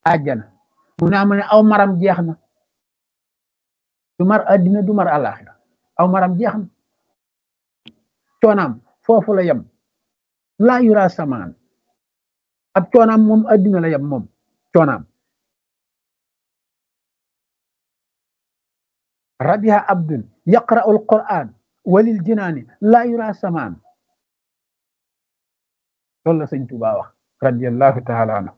àjjana mu ne amu ne aw maram jeex na du mar addina du mar àllaaxira aw maram jeex na coonaam foofu la yem laa yura samaan ab coonaam moom addina la yem moom coonaam rabiha abdun yaqra'u alquran walil jinaani laa yura samaan loolu la sëñ Tuubaa wax radiallahu taala anhu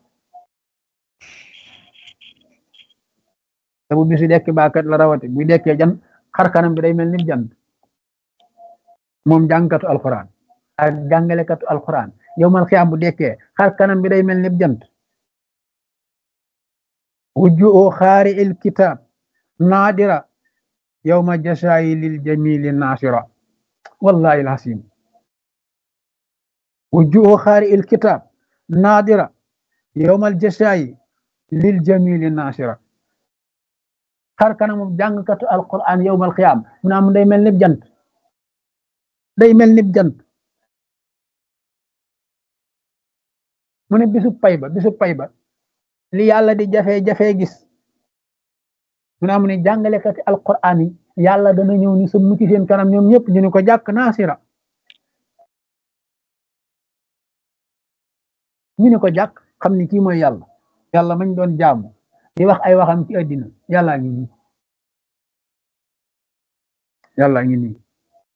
te bu bisu dekki baakat la rawate buy dekkee jan xar kanam bi day mel ni jant moom jàngkatu alquran ak jàngalekatu alquran yowmal xiyaam bu dekkee xar kanam bi day mel ni jant wujjuoo xaari il kitaab naadira yowma jasaayi lil jamili naasira wallahi alhasim wujjuoo xaari il kitaab naadira yowmal jasaayi lil jamili naasira xar kanamu jàngkatu alquran yowmal xiyaam mu naa mu day mel ni jant day mel ni jant mu ne bisu pay ba bisu pay ba li yàlla di jafe-jafe gis mu naa mu ne jàngalekati alquran yi yàlla dana ñëw ni sa mucc seen kanam ñoom ñëpp ñu ne ko jàkk naasira ñu ne ko jàkk xam ni kii mooy yàlla yàlla mañ doon jaamu di wax ay waxam ci àddina yàllaa ngi nii yàllaa ngi nii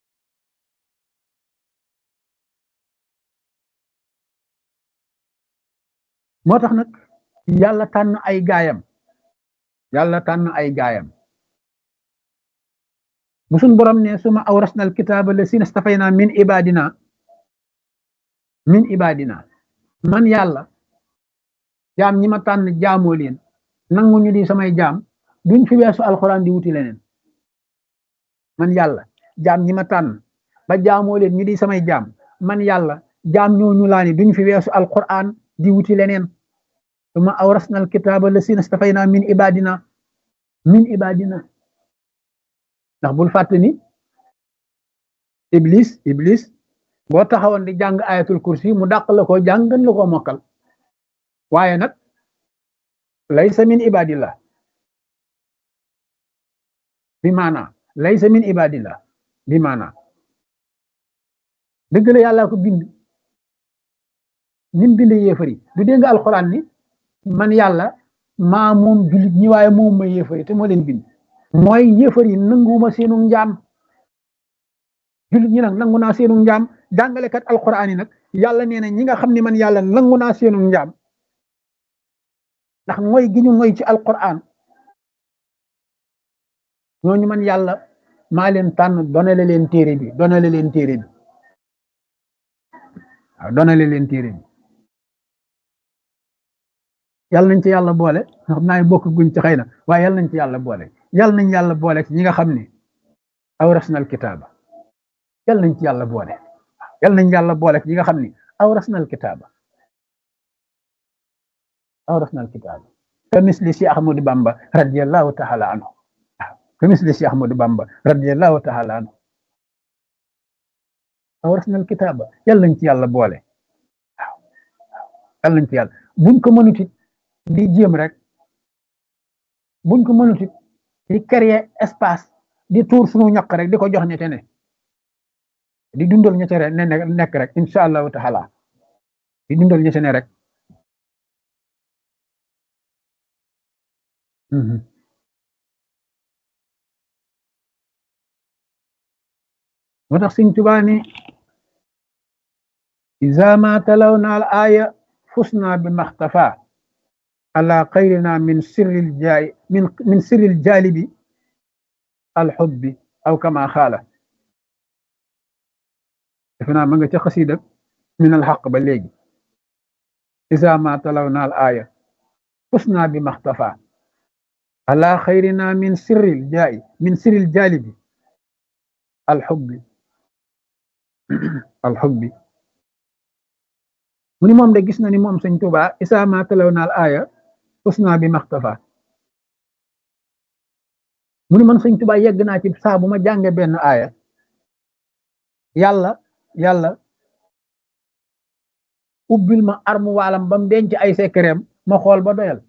moo tax nag yàlla tànn ay gaayam yàlla tànn ay gaayam bu suñ borom ne suma awrasna al kitaaba la sina stafayna min ibadina min ibadina man yàlla jaam ñi ma tànn jaamoo leen nangu ñu di samay jaam duñ fi weesu alxuraan di wuti leneen man yàlla jaam ñi ma tànn ba jaamoo leen ñu di samay jaam man yàlla jaam ñooñu laa ni duñ fi weesu alxuraan di wuti leneen suma awrasna alkitaaba la sina stafayna min ibadina min ibadina ndax bul fàtte ni iblis iblis boo taxawoon di jàng ayatul kursi mu dàq la ko jàng gën la ko mokkal waaye nag laysa min ibadillah bi maana laysa min ibadillah bi maana dëgg la yàlla ko bind nim bind yéefari du dégg nga alxuraan ni man yàlla maa moom jullit ñi waaye moom ma yéefari te moo leen bind mooy yéefari nanguwuma seenu njaam jullit ñi nag nangu naa seenu njaam jàngalekat alxuraan yi nag yàlla nee na ñi nga xam ne man yàlla nangu naa seenu njaam ndax mooy gi ñu mooy ci alquran ñooñu man yàlla maa leen tànn donale leen téere bi donale leen téere bi waaw donale leen téere bi yàlla nañ ci yàlla boole xam naa bokk guñ ci xëy na waaye yàlla nañ ci yàlla boole yàlla nañ yàlla boole ci ñi nga xam ne awrasnal kitaaba yàlla nañ ci yàlla boole yàlla nañ yàlla boole ci ñi nga xam ne awrasnal kitaaba awrasna alkitab ka misli si ahmadu bamba radiallahu taala anhu ka misli si ahmadu bamba radiallahu taala anhu awrasna alkitaba yàlla nañ ci yàlla boole waaw yàlla nañ ci yàlla buñ ko mënut it di jéem rek buñ ko mënut it di créer espace di tuur sunu ñaq rek di ko jox ñete ne di dundal ñete rek ne nekk rek incha allahu taala di dundal ñete ne rek moo tax Sëñ Tuubaa ni iza ma talawna al aya fusna bi maxtafa ala xayrina min sirril jaay min min sirril jaalibi al xubbi aw kama xaala defe naa ma nga ca xasida min al xaq ba léegi iza ma talawna al aya fusna bi maxtafa ala xayrina min sirril jaay min sirril jaalibi alxubbi alxubbi mu ni moom de gis na ni moom sëñ Tuubaa isaa ma talaw naal aaya usna bi maxtafa mu ni man sëñ Tuubaa yegg naa ci saa bu ma jànge benn aaya yàlla yàlla ubbil ma armu waalam ba mu denc ay sekkereem ma xool ba doyal